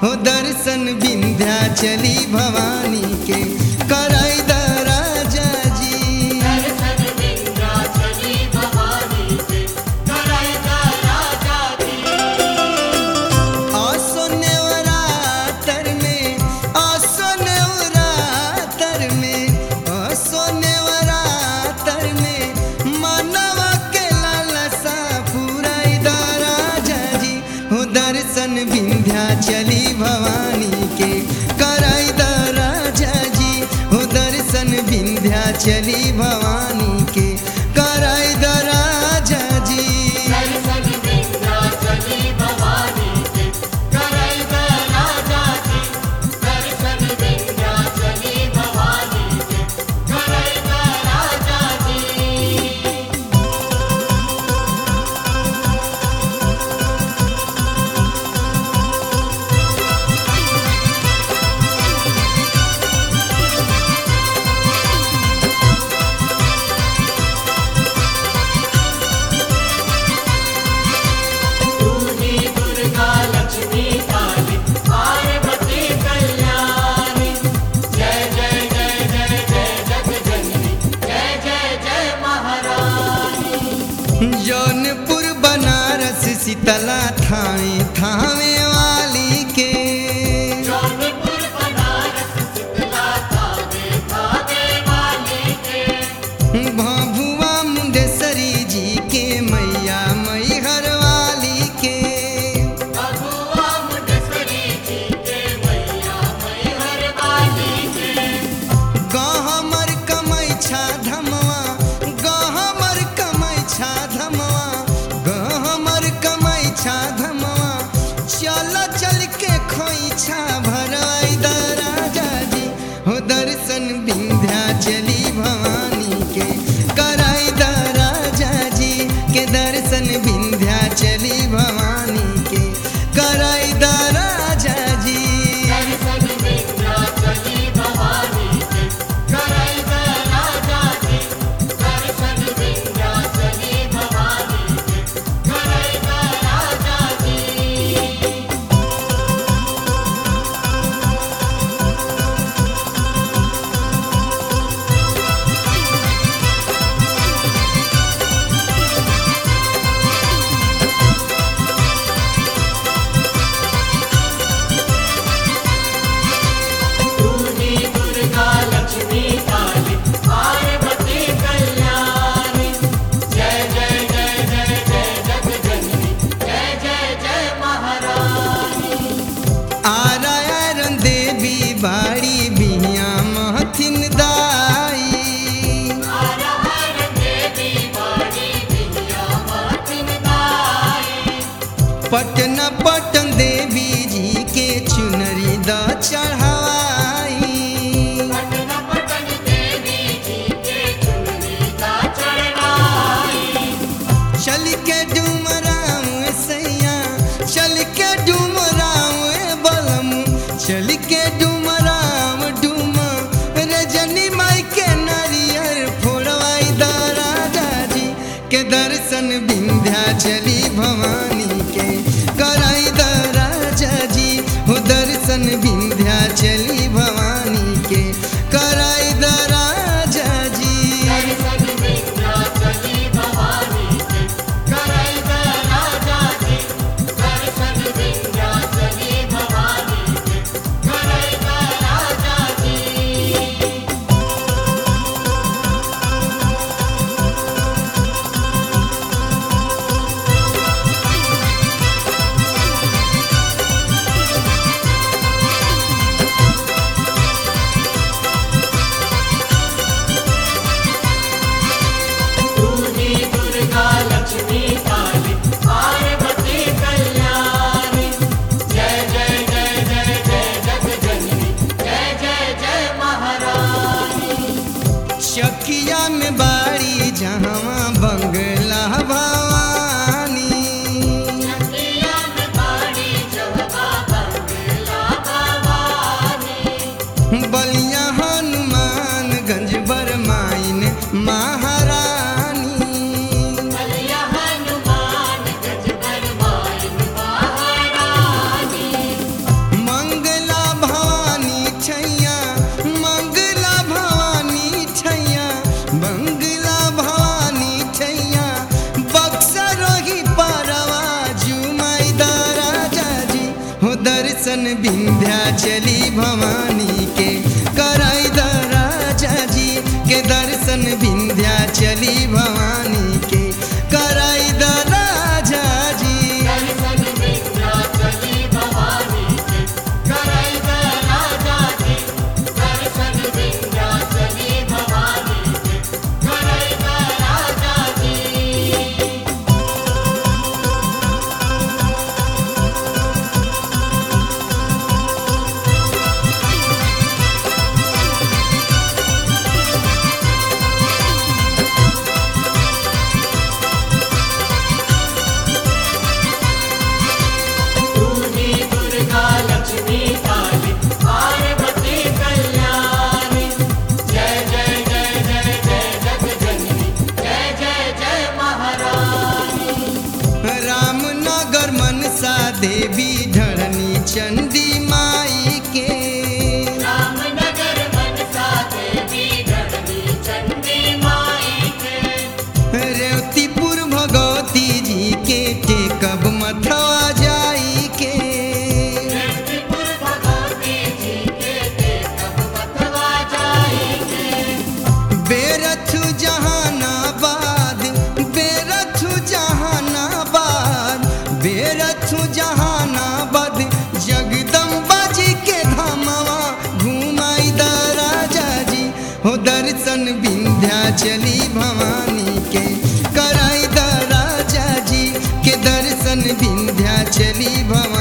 हो दर्शन विंध्या चली भवानी के कराई द राजा जी दर्शन विंध्याचली भवानी के कराएगा राजा जी आसो नेवरातर में आसो नेवरातर में आसो नेवरातर में मानवा के लालसा पुराई द राजा जी हो दर्शन विंध्या चली भवानी के कराई द राजा जी हो दर्शन विंध्या चली भवानी के कराई द राजा जी दर्शन विंध्याचली भवानी के कराएगा राजा जी दर्शन विंध्याचली भवानी के कराएगा राजा जी तू ही दुर्गा लक्ष्मी काली पार्वती कल्याणी जय जय जय जय जय जग जननी जय जय जय महारानी जौनपुर बनारस शीतला थावे थावे वाली के जौनपुर बनारस शीतला थावे थावे वाली के भभुआ मुंडेश्वरी जी के मैया मैहर वाली के भगवा मुंडेश्वरी जी के मैया मैहर वाली के गहमर कमैछा धमवा गहमर कमैछा धमवा गहमर कमैछा धमवा चल चल के खोइछा भरवाई द राजा जी हो दर्शन विंध्या चली भवानी के कराई द राजा जी के दर्शन विंध्या चली भवानी के कराई द राजा जी दर्शन विंध्याचली भवानी के कराएगा राजा जी दर्शन विंध्याचली भवानी के कराएगा राजा जी तू ही दुर्गा लक्ष्मी काली पार्वती कल्याणी जय जय जय जय जय जग जननी जय जय जय महारानी आरायरन देवी बाड़ी बिहिया महथिन दाई हर हर देवी बाड़ी विद्या मातिन गाई पटन पटन देवी जी के चुनरी द चढ़ाई पटन पटन देवी जी के चुनरी का चढ़ाई चल के डुमराव सैया चल के डुमराव बलम चल के डुमराव डुम रजनी माई के नारियर फोड़वाई द राजा जी के दर्शन विंध्या चली भवानी के कराई द राजा जी हो दर्शन विंध्या चली भवानी के कराई द राजा जी दर्शन विंध्याचली भवानी के कराएगा राजा जी दर्शन विंध्याचली भवानी के कराएगा राजा जी हो विंध्याचली भवानी के कराई द राजा जी के दर्शन विंध्याचली भवानी के कराई द राजा जी दर्शन विंध्याचली भवानी के कराई द राजा जी दर्शन विंध्याचली भवानी के कराई द राजा जी तूही दुर्गा लक्ष्मी काली पार्वती कल्याणी जय जय जय जय जय जगजननी जय जय जय महारानी रामनगर मनसा देवी धरणी चंडी माई के रामनगर मनसा देवी धरणी चंडी माई के रेवतीपुर भगवती जी के टेकब मथवा जाई के त्रिपुर भगवती जी के देखब बतवा जाएंगे बेरथु जहानाबाद बेरथु जहानाबाद बेरथु जहानाबाद जगदम्बा जी के धामवा घुमाई द राजा जी हो दर्शन विंध्याचली भवानी के कराई द राजा जी के दर्शन विंध्याचली भवानी